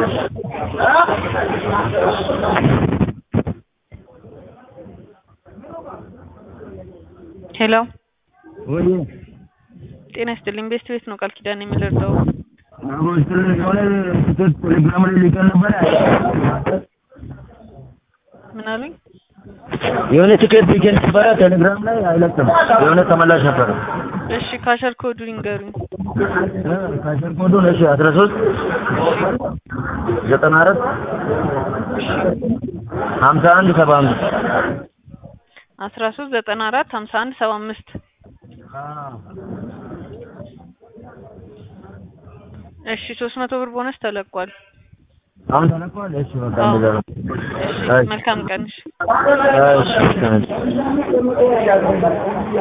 ሄሎ ወይ ጤና ይስጥልኝ። ቤስት ቤት ነው ቃል ኪዳን የምልርዳው አጎስ የሆነ ትኬት ቴሌግራም ላይ ልከን ነበረ። ምን አሉኝ? የሆነ ትኬት ልከን ነበረ ቴሌግራም ላይ አይለቅም። የሆነ ተመላሽ ነበረ። እሺ ካሸር ኮዱ ይንገሩኝ። ካሸር ኮዱን እሺ አስራ ሶስት ዘጠና አራት ሀምሳ አንድ ሰባ አምስት አስራ ሶስት ዘጠና አራት ሀምሳ አንድ ሰባ አምስት እሺ ሶስት መቶ ብር ቦነስ ተለቋል። አሁን ተለቋል። እሺ በቃ አዎ። እንደዛ ነው። እሺ መልካም ቀን። እሺ እሺ እሺ